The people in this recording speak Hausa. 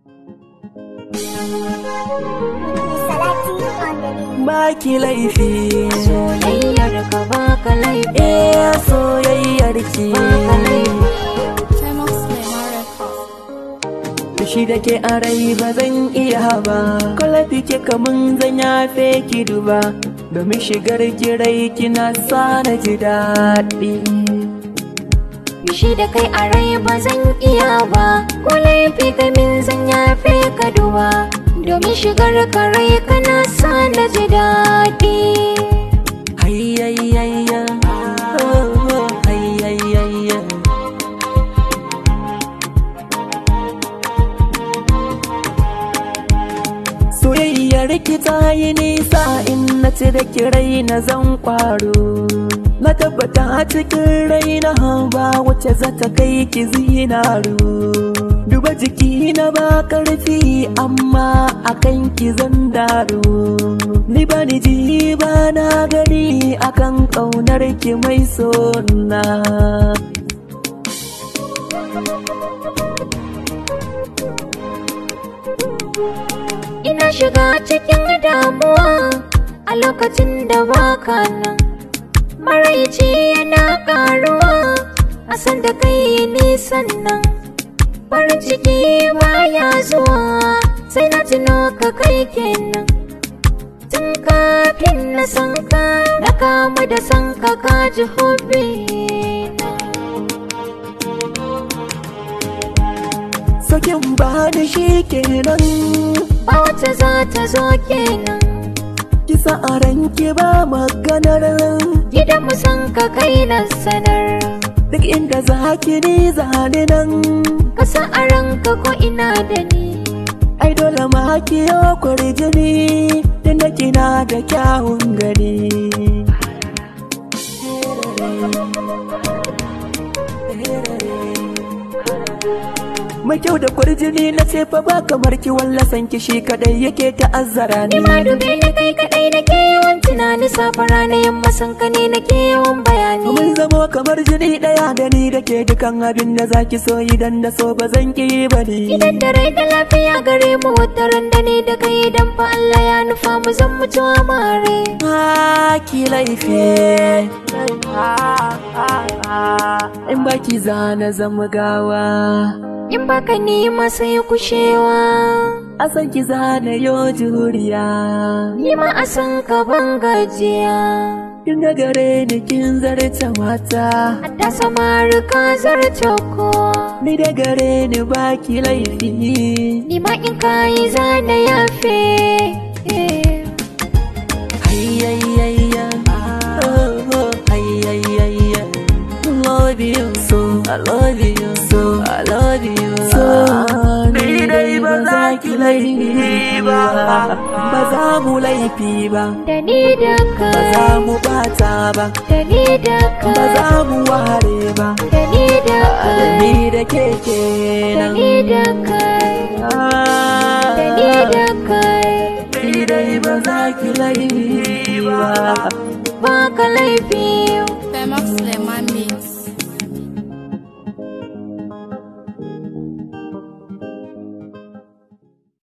Baki laifi soyayyar ka baka laifi Eh soyayyar ki baka laifi Shi da ke a rai ba zan iya ba Kwalafi ke kamun zan yafe ki duba Domin shigar kirai kina sa na ji daɗi Shi da kai a rai ba zan iya ba ko laifi kai min zan yafe ka duba domin shigar ka rai kana sa na ji daɗi Hayyayayya oh, Hayyayayya Soyayyar ki ta yi nisa in na cire kirai na zan kwaro Na tabbata a cikin rai na ba wacce za ta kai ki zinaru Duba jiki na ba karfi amma akan ki zan daru Ni ba ni ji ba na gani akan ƙaunar ki mai sona ina shiga cikin damuwa a lokacin da baka nan maraici yana karuwa a san da kai nisan nan farin ciki baya zuwa sai na tuno ka kai kenan tun kafin na san ka na kamu da san ka kaji hobi Sakin ba da shi kenan ba wata za ta zo kenan Kisa a ranki ba maganar gidan mu san ka kai na sanar Duk inda za ki ni zane nan ka sa a ranka ko ina da ni Ai dole ma ki yo kwarjini Tunda kina da kyawun gani Mai kyau da kwarjini na ce fa ba kamar ki wallasan ki shi kadai yake ta'azzara ni ni ma dube na kai kadai nake yawan tunani safara na yamma san ka ne nake yawan bayani Mun zamo kamar jini daya da ni da ke dukan abin da zaki so idan da so ba zan ki ba ni idan da rai da lafiya gare mu wata ran da ni da kai idan fa Allah ya nufa mu zan mutu amare ki laifi in baki zana zama gawa in baka ni ma sai kushewa a san ki zana yo juriya ni ma a san ka ban gajiya kin ga gare ni kin zarta mata Hatta samari ka zarce ko ni da gare ni baki laifi ni ma in kayi zana yafe hayyayayya oh, oh, hayyayayya love you so I love you so I love you so ni dai ba za ki laifi ba ba za mu laifi ba da ni da ba za kai mu bata ba da ni da ba kai za mu ware ba da ni da da kai ni da ke da kenan ni da kai da ni da kai ni dai ba za ki laifi ba ba ka laifi Femox Lemon Mix.